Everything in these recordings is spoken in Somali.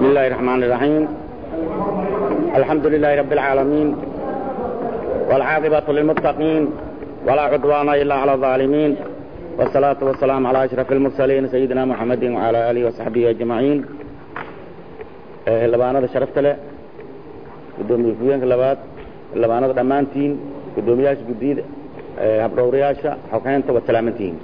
بسم الله الرحمن الرحيم الحمد لله رب العالمين والعاقبة للمتقين ولا عدوان إلا على الظالمين والصلاة والسلام على أشرف المرسلين سيدنا محمد وعلى آله وصحبه أجمعين labaanada sharafta leh gudoomiye ku-yeenka labaad labaanada dhammaantiin gudoomiyaasha guddiyada habdhowrayaasha xoghaynta waad salaamantihiin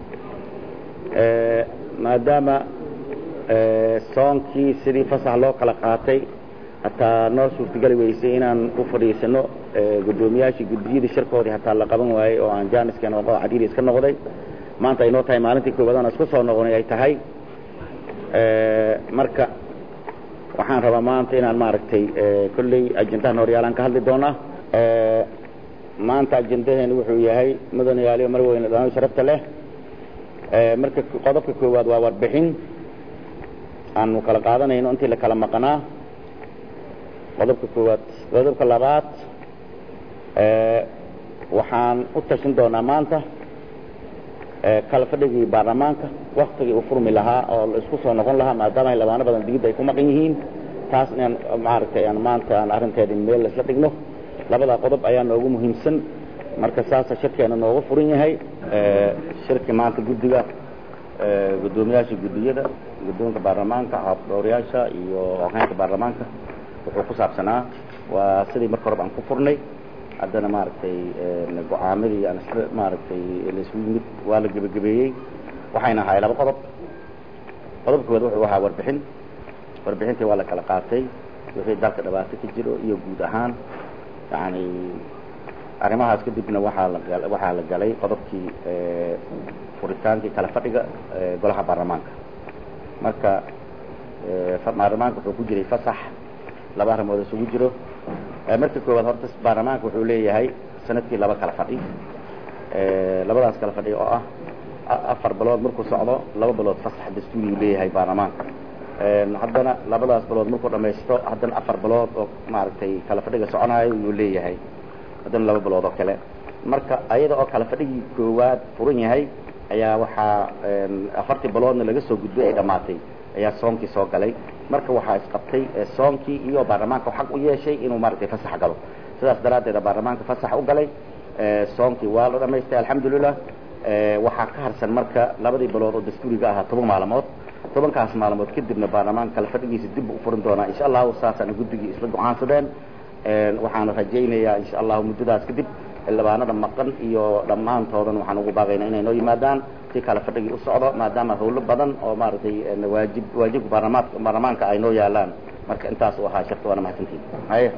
maadaama soonkii sidii fasax loo kala qaatay hataa noo suurtagali weysay inaan u fadhiisano gudoomiyaashii guddiyadii shirkoodii hataa la qaban waayey oo aan jaaniskeen oo cadiiri iska noqday maanta ay noo tahay maalintii koowaad aan isku soo noqonay ay tahay marka waxaan rabaa maanta inaan maaragtay kolley ajendahan horyaalaan ka hadli doonaa maanta ajendaheenu wuxuu yahay mudanayaaliyo mar weyne dhammaan sharafta leh marka qodobka koowaad waa warbixin aanu kala qaadanayno intii la kala maqnaa qodobka koowaad qodobka labaad waxaan u tashin doonaa maanta kala fadhigii baarlamaanka waktigii u furmi lahaa oo la isku soo noqon lahaa maadaama labaano badan digidda ay ku maqan yihiin taas inaan maaragtay aan maanta aan arrinteedi meel laisla dhigno labada qodob ayaa noogu muhiimsan marka saasa shirkeena noogu furan yahay shirki maanta guddiga guddoomiyaasha guddiyada guddoonka baarlamaanka habdhowrayaasha iyo hogaanka baarlamaanka wuxuu ku saabsanaa waa sidii marka horeba aan ku furnay haddana maaragtay go-aamadii aan isla maaragtay laisku yimid waa la gebagabeeyey waxayna ahaay laba qodob qodob koowaad wuxuu ahaa warbixin warbixintii waa la kala qaatay wixii dalka dhibaato ka jiro iyo guud ahaan yani arrimahaas kadibna waxaa la waxaa la galay qodobkii furitaankii kala fadhiga golaha baarlamaanka marka baarlamaanka wuxuu ku jiray fasax laba arrimood isugu jiro marka koowaad horta baarlamaanka wuxuu leeyahay sanadkii laba kala fadhi labadaas kala fadhi oo ah afar bilood markuu socdo laba bilood fasax dastuuriyu leeyahay baarlamaanka haddana labadaas bilood markuu dhamaysto haddana afar bilood oo maaragtay kala fadhiga soconaayo yuu leeyahay haddana laba bilood oo kale marka ayada oo kala fadhigii koowaad furan yahay ayaa waxaa afartii biloodna laga soo gudbay ay dhammaatay ayaa soonkii soo galay marka waxaa isqabtay soonkii iyo baarlamaanka xaq u yeeshay inuu maaragtay fasax galo sidaas daraaddeeda baarlamaanka fasax u galay soonkii waa la dhamaystay alxamdulilah waxaa ka harsan marka labadii bilood oo dastuuriga ahaa toban maalmood tobankaas maalmood kadibna baarlamaanka kala fadhigiisa dib u furin doonaa insha allahu saasana guddigii isla go-aansadeen waxaana rajaynayaa insha allahu muddadaas kadib xildhibaanada maqan iyo dhammaantoodan waxaan ugu baaqaynaa inay noo yimaadaan si kala fadhigii u socdo maadaama hawlo badan oo maaragtay waajib waajibka baarlamaanka baarlamaanka ay noo yaalaan marka intaas u ahaa shirka waana mahadsantihin haye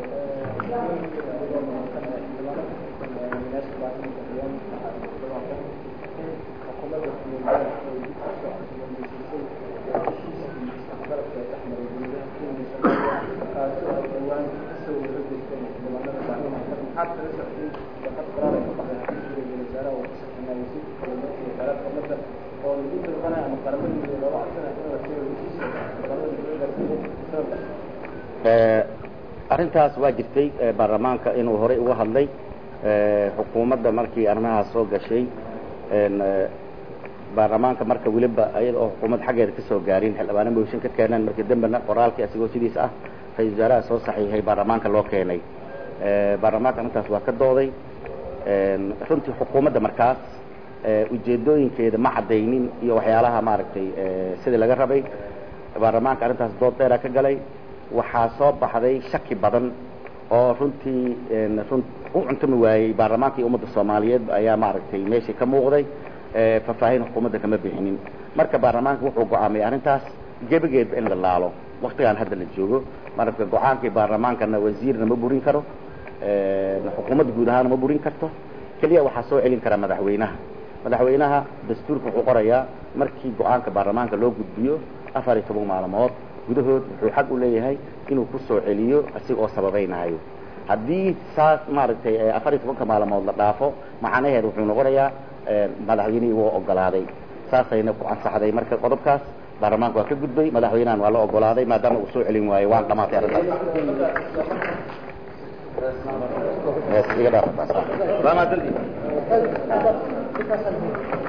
arrintaas waa jirtay baarlamaanka inuu horay uga hadlay xukuumadda markii arrimahaas soo gashay baarlamaanka marka weliba ayada oo xukuumadda xaggeeda kasoo gaarin xildhibaano mooshin ka keeneen markii dambena qoraalkii asigoo sidiis ah ra-isul wasaaraha soo saxiixay baarlamaanka loo keenay baarlamaanka arrintaas waa ka dooday runtii xukuumadda markaas ujeedooyinkeeda ma caddaynin iyo waxyaalaha maaragtay sidii laga rabay baarlamaanka arrintaas dood dheera ka galay waxaa soo baxday shaki badan oo runtii run u cuntami waayey baarlamaanka iyo ummadda soomaaliyeed ayaa maaragtay meeshii ka muuqday faahfaahin xukuumadda kama bixinin marka baarlamaanka wuxuu go-aamiyay arrintaas gebageedba in la laalo waktigaan hadda la joogo marka go-aankii baarlamaankana wasiirna ma burin karo xukuumadda guud ahaana ma burin karto keliya waxaa soo celin karaa madaxweynaha madaxweynaha dastuurka wuxuu qorayaa markii go-aanka baarlamaanka loo gudbiyo afar iyo toban maalmood gudahood wuxuu xaq u leeyahay inuu ku soo celiyo isaga oo sababaynayo haddii saas maaragtay afar iyo tobanka maalmood la dhaafo macnaheed wuxuu noqonayaa madaxweynihii wuu ogolaaday saasayna ku ansaxday marka qodobkaas baarlamaanka waa ka gudbay madaxweynahan waa la ogolaaday maadaama uu soo celin waayo waan dhamaatay arrintaas iga dhaaf